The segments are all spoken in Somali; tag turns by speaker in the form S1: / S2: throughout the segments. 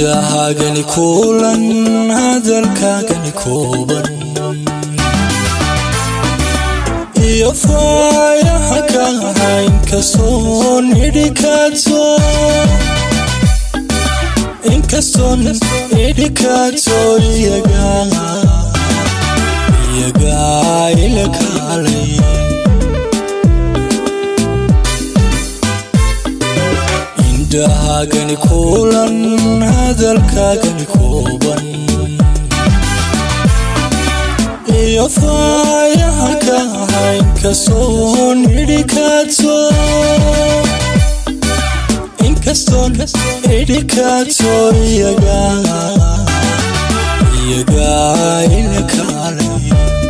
S1: indhahaagani kuulan hadalkaagani kooban iyo faayaha ka ahayn kasoon idhikaato inkastoon idhikaato iyagaa iyagaa ila kaalay indhahaagani kuulan hadalkaagani kooban iyo faayaha ka ahayn kasoon idhikaato inkastoon idhikaato iyagaa iyagaa ila kaalay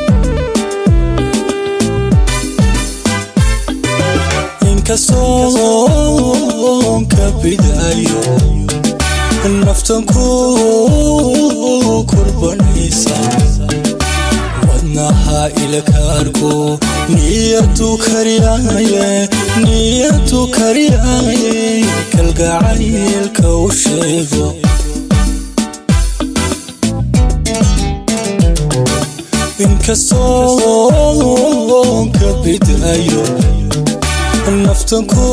S1: inkastoon ka bidaayo naftan ku kurbanaysa wadnaha ilakaarku niyadu kariyaaye niyadu kariyaaye kalgacaylka u sheego inkastoon ka bidaayo naftan ku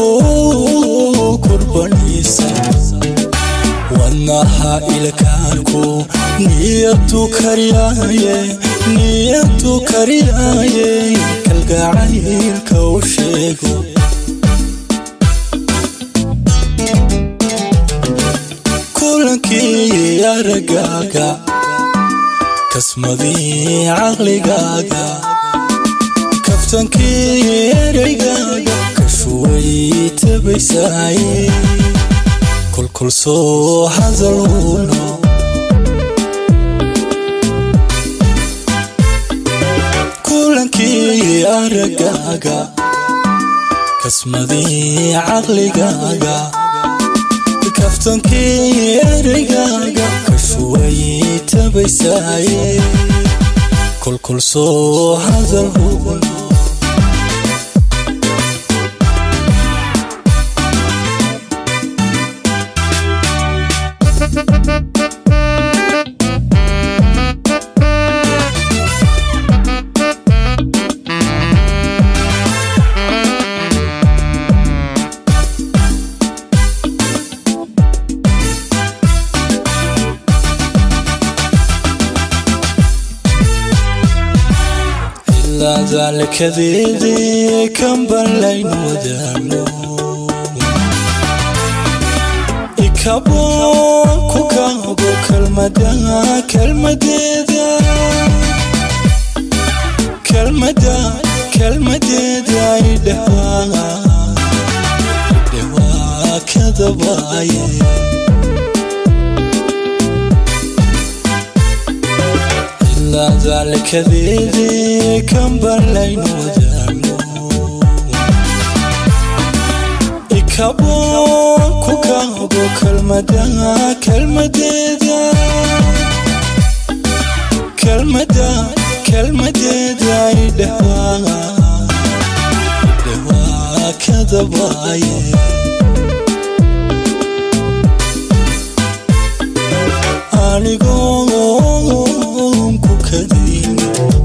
S1: kurbanaysa wadnaha ilkaarku niyadu kariyaaye niyadu kariyaaye kalgacaylka u sheego kulankii aragaaga kasmadii caqligaaga kaftankii ereygaaga kashuway tabaysaaye kolkol soo hadalhuno kulankii aragaaga kasmadii caqligaaga kaftankii ereygaaga kashuway tabaysaaye kolkol soo hadalhuno daalkadeedee kan ballaynu wadaagno ikaboon ku kaago kalmada kalmadeeda kalmada kalmadeeda idhawaa idhawaa kadabaaye daalkadeedee kan ballaynu wadaagno ikaboon ku kaago kalmada kalmadeeda kalmada kalmadeeda idhawaa idhawaa kadabaaye anigoon ku kadayn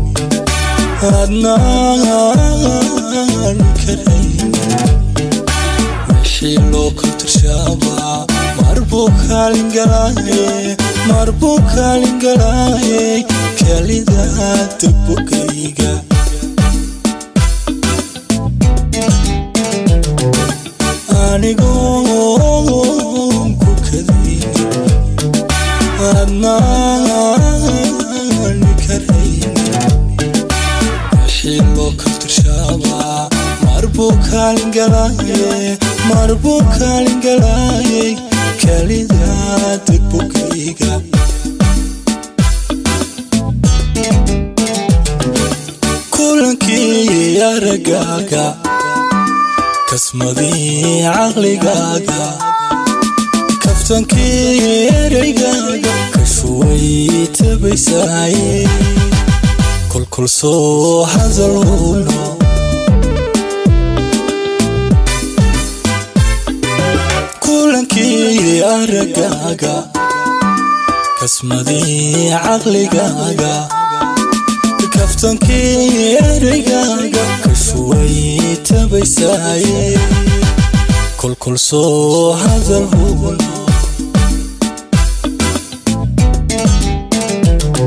S1: adnaan karayn wixii loo kaltirshaaba marbuu kaalin galaaye marbuu kaalin galaaye kalidaada bogayga anigoon ku kadayn adnaan karayn wixii loo kaltirshaaba marbuu kaalin galaaye marbuu kaalin galaaye kalidaada bogayga kulankii aragaaga kasmadii caqligaaga kaftankii ereygaaga kashuway tabaysaaye kolkol soo hadalhuno kaftankii aragaaga kasmadii caqligaaga kaftankii ereygaaga kashuway tabaysaaye kolkol soo hadal huun